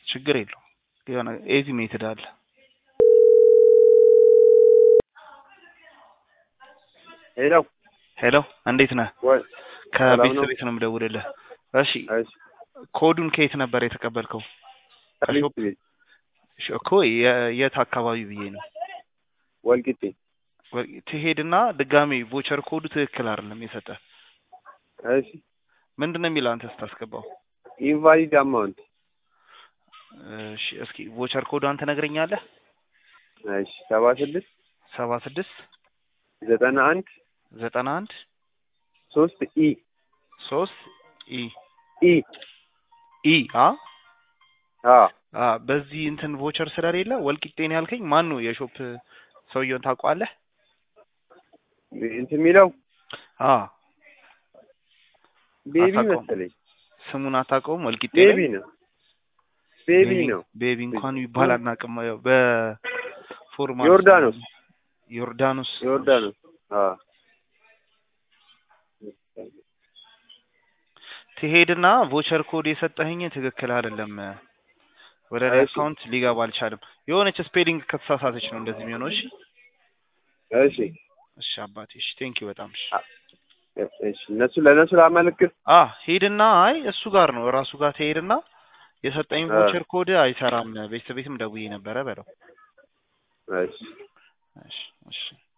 ችግር የለውም። የሆነ ኤዚ ሜትድ አለ። ሄሎ ሄሎ እንዴት ነህ? ወይ ሰላም ከቤተሰብ ነው? ቤት ነው የምደውልልህ። እሺ እሺ ኮዱን ከየት ነበር የተቀበልከው? ከቤት ቤት እሺ፣ እኮ የ- የት አካባቢ ብዬ ነው። ወልቂጤ ወ- ትሄድና ድጋሜ ቮቸር ኮዱ ትክክል አይደለም የሰጠ እሺ ምንድን ነው የሚለው አንተ ስታስገባው? ኢንቫሊድ አማውንት እሺ እስኪ ቮቸር ኮዷን ትነግረኛለህ? እሺ ሰባ ስድስት ሰባ ስድስት ዘጠና አንድ ዘጠና አንድ ሶስት ኢ ሶስት ኢ ኢ ኢ አ አ አ በዚህ እንትን ቮቸር ስለሌለ ወልቂጤን ያልከኝ ማን ነው? የሾፕ ሰውየውን ታውቀዋለህ? እንትን የሚለው አ ቤቢ አታውቀውም? መሰለኝ ስሙን አታውቀውም? ወልቂጤ ቤቢ ላይ ነው ቤቢ ነው ቤቢ እንኳን ይባል አናውቅም። ያው በፎርማል ዮርዳኖስ ዮርዳኖስ ዮርዳኖስ አ ትሄድና ቮቸር ኮድ የሰጠኸኝ ትክክል አይደለም፣ ወደ እኔ እሺ። አካውንት ሊገባ አልቻለም። የሆነች ስፔሊንግ ከተሳሳተች ነው እንደዚህ የሚሆነው። እሺ እሺ እሺ አባቴ እሺ፣ ቴንክ ዩ በጣም እሺ። እሺ እነሱ ለእነሱ ላመለክት አ ሄድና አይ እሱ ጋር ነው እራሱ ጋር ትሄድና የሰጠኝ አ። ቮቸር ኮድ አይሰራም፣ ቤተሰብ ቤትም ደውዬ ነበረ በለው። እሺ እሺ እሺ